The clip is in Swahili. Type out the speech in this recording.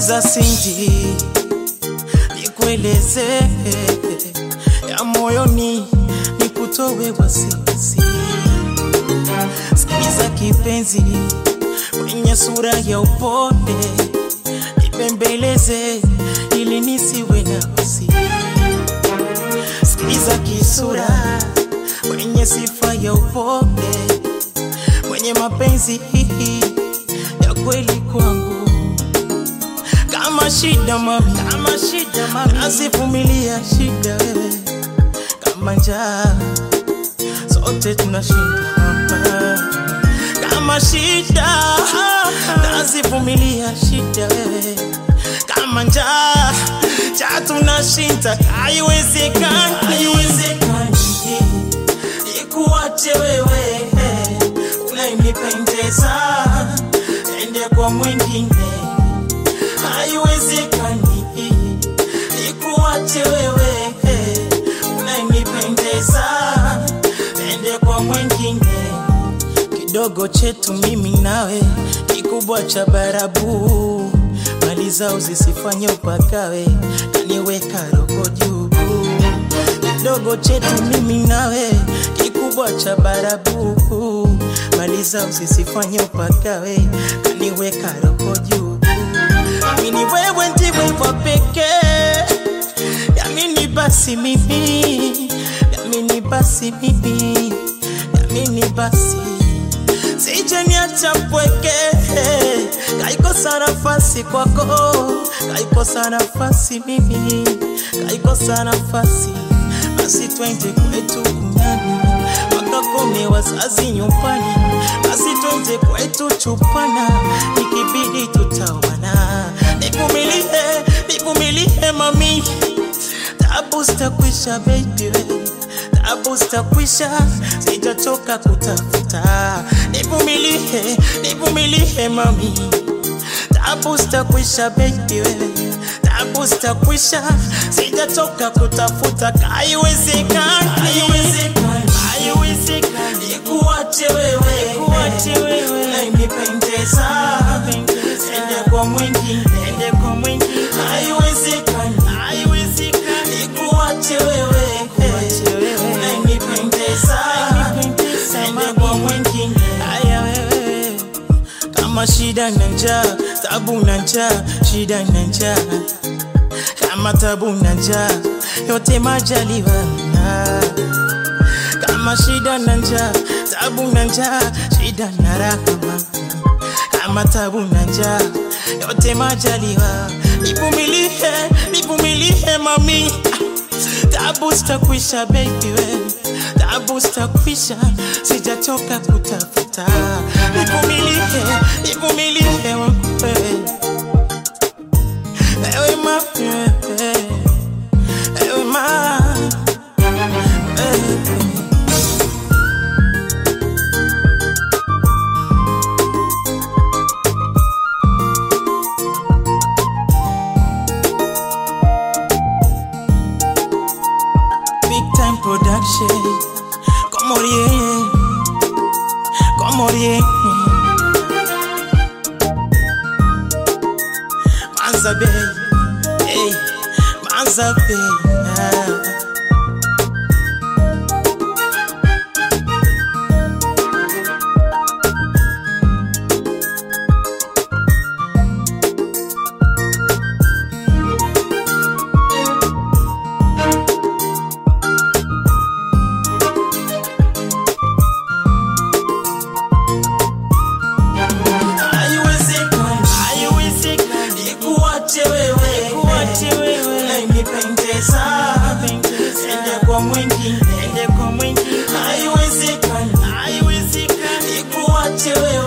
Sikiza Cindy, nikueleze ya moyoni, nikutowe wasiwasi. Sikiza kipenzi, mwenye sura ya upole, nipembeleze ili nisiwe na wasi. Sikiza kisura, mwenye sifa ya upole, mwenye mapenzi ya kweli kwangu kama shida mami, kama shida mami, nasivumilia shida wewe, kama njaa sote tunashinda hapa. Kama shida nasivumilia shida wewe, kama njaa cha tunashinda, haiwezekani, haiwezekani ikuache wewe unayenipendeza ende kwa mwingine haiwezekani ikuache wewe unayenipendeza ende kwa mwingine kidogo chetu mimi nawe kikubwa cha barabu mali zao zisifanye upakawe kaniweka roho juu kidogo chetu mimi nawe kikubwa cha barabu mali zao zisifanye upakawe kaniweka roho juu Amini wewe ndiwe wa pekee, yamini basi mimi, yamini basi mimi, yamini basi sije niacha mpweke, kaikosa nafasi kwako, kaikosa nafasi mimi, kaikosa nafasi basi twende kwetu kunyani wakakome wazazi nyumbani, basi twende kwetu chupana, ikibidi tutawana. Nivumilie, nivumilie mami, tabu zitakwisha baby, tabu zitakwisha, sijatoka kutafuta. Nivumilie, nivumilie mami, tabu zitakwisha baby, tabu zitakwisha, sijatoka kutafuta. Haiwezekani, haiwezekani, haiwezekani, ikuache wewe, ikuache wewe, unayenipendeza, ende kwa mwingine, ende kwa mwingine, haiwezekani, haiwezekani, ikuache wewe, ikuache wewe, unayenipendeza, ende kwa mwingine, haya wewe kama shida na njaa, tabu na njaa, shida na njaa, kama tabu na njaa, yote majaliwa na kama shida na njaa, tabu na njaa, shida na rahama, kama tabu na njaa, yote majaliwa. Nivumilie, nivumilie mami, tabu zitakwisha baby we, tabu zitakwisha, sijatoka kutafuta. Nivumilie, nivumilie wewe, ewe mami, wewe, ewe mami, wewe. Big time production. Como rien. Como rien. Manza Bay. Hey. Manza Bay. Ah. Haiwezekani, haiwezekani, ikuache wewe, ikuache wewe, unayenipendeza, ende kwa mwingine, ende kwa mwingine. Haiwezekani, haiwezekani, ikuache wewe,